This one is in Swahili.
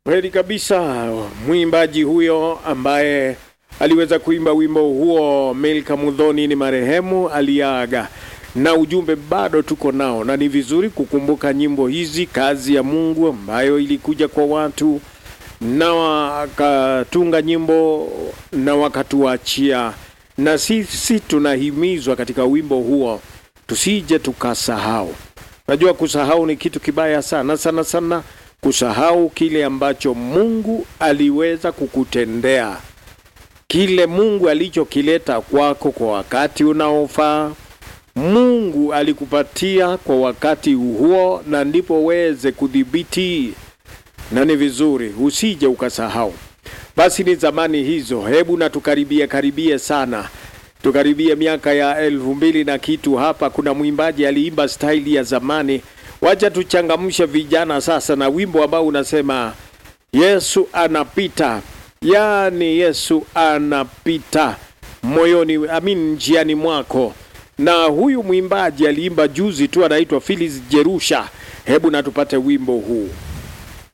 Kweli kabisa, mwimbaji huyo ambaye aliweza kuimba wimbo huo Milka Mudhoni ni marehemu, aliaga na ujumbe bado tuko nao, na ni vizuri kukumbuka nyimbo hizi, kazi ya Mungu ambayo ilikuja kwa watu na wakatunga nyimbo na wakatuachia, na sisi tunahimizwa katika wimbo huo tusije tukasahau. Najua kusahau ni kitu kibaya sana sana sana, kusahau kile ambacho Mungu aliweza kukutendea, kile Mungu alichokileta kwako kwa wakati unaofaa. Mungu alikupatia kwa wakati huo, na ndipo uweze kudhibiti, na ni vizuri usije ukasahau. Basi ni zamani hizo, hebu na tukaribie karibie sana tukaribie miaka ya elfu mbili na kitu hapa. Kuna mwimbaji aliimba staili ya zamani. Wacha tuchangamshe vijana sasa na wimbo ambao unasema Yesu anapita, yaani Yesu anapita moyoni, amin, njiani mwako. Na huyu mwimbaji aliimba juzi tu, anaitwa Phyllis Jerusha. Hebu na tupate wimbo huu.